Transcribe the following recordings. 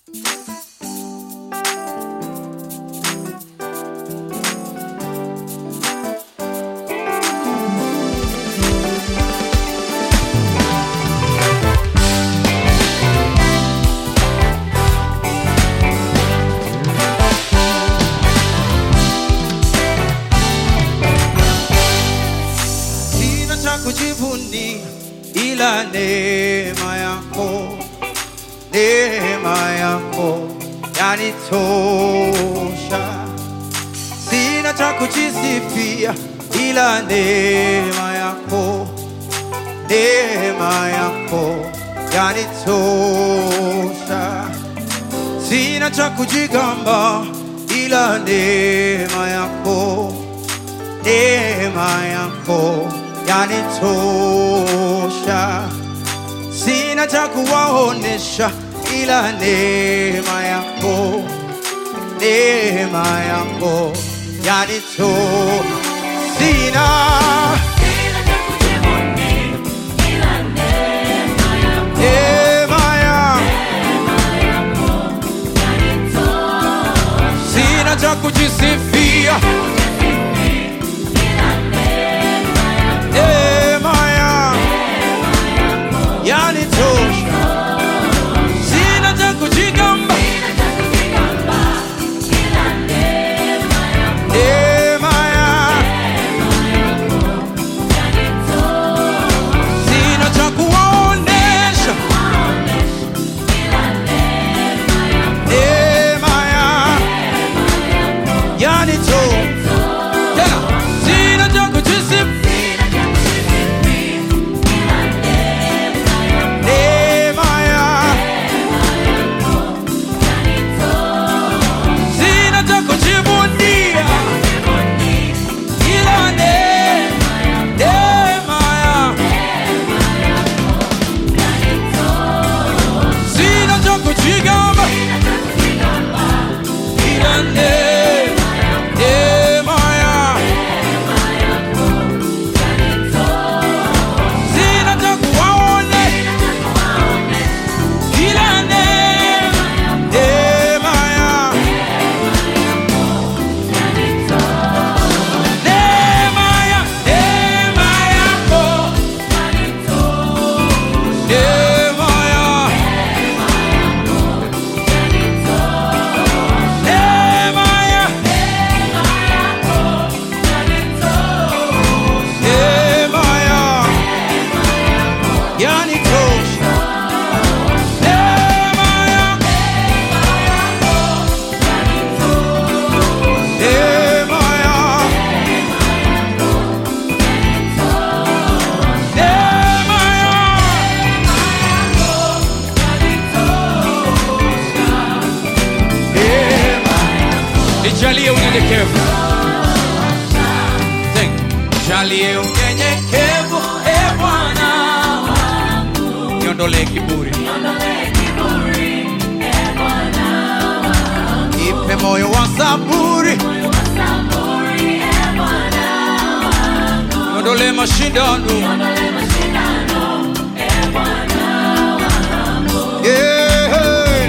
Sina cha kujivunia ila neema yako, neema yako yanitosha. Sina cha kujisifia ila neema yako, neema yako yanitosha. Sina cha kujigamba ila neema yako neema yako yanitosha, sina cha kuwaonesha ila neema yako, neema yako yanito, sina neema ya, sina cha kujisifia neema ya yanitosha, sina cha kujigamba, neema ya sina cha kuwaonesha, neema ya yanitosha, tena sina cha kujisifia neema ya sina cha kujivunia ila ne- neema ya sina cha kujigamba ila ne- neema ya sina cha kuwaone ila ne- neema ya neema ya neema yako neema ya neema ya neema ya yanitosha neema ya neema ya neema ya neema nijalie unyenyekevu Thank you. Nijalie unyenyekevu e Bwana niondolee kiburi ipe moyo wa saburi niondolee mashindano Yeah.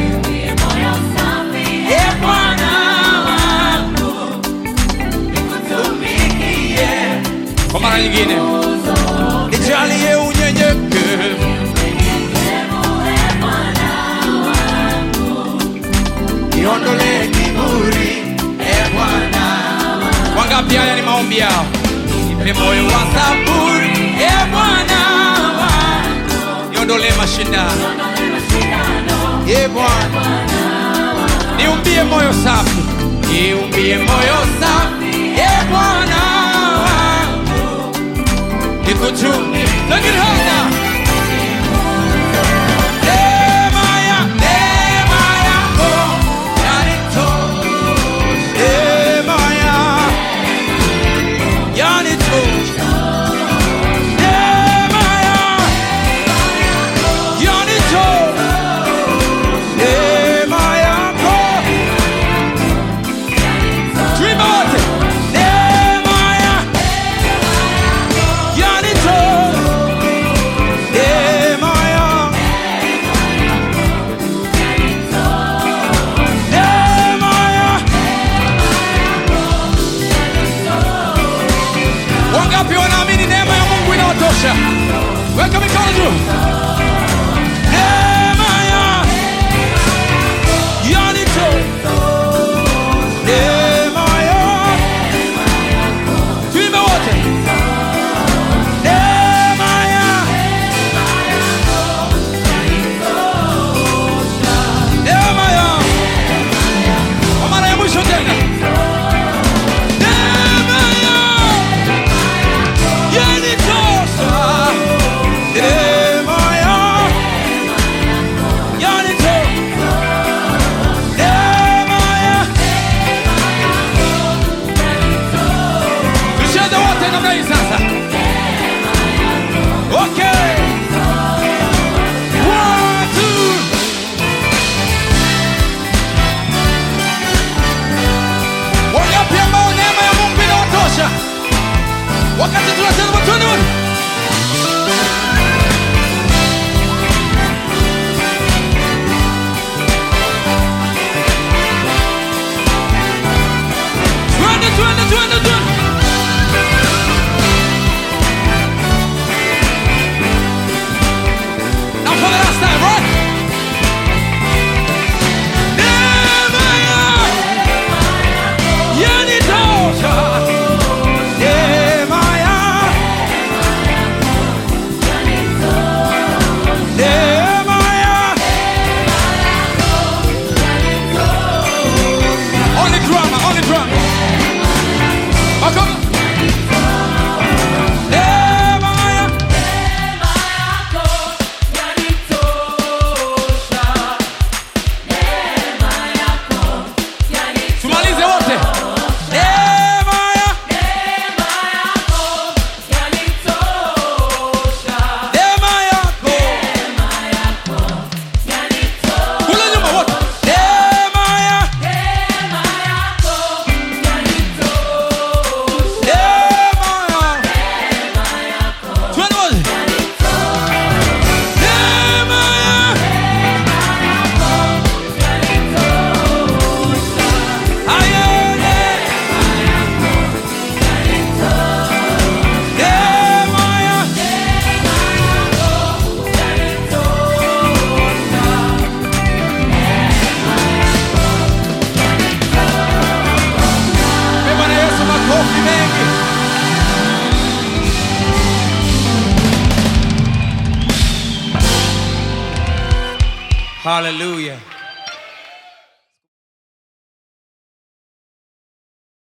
E Bwana wangu, nikutumikie. Kwa mara nyingine nijalie unyenyekevu niondolee kiburi e Bwana. Wangapi haya ni maombi yao? Nipe moyo wa saburi e Bwana wangu, niondolee mashindano e Bwana, niumbie moyo safi, niumbie moyo safi e Bwana wangu, nikutumikie. Lakini hata neema ya neema yako yanitosha, neema ya yanitosha, neema ya yanitosha, neema yako tuimbe wote, neema ya yanitosha Hallelujah.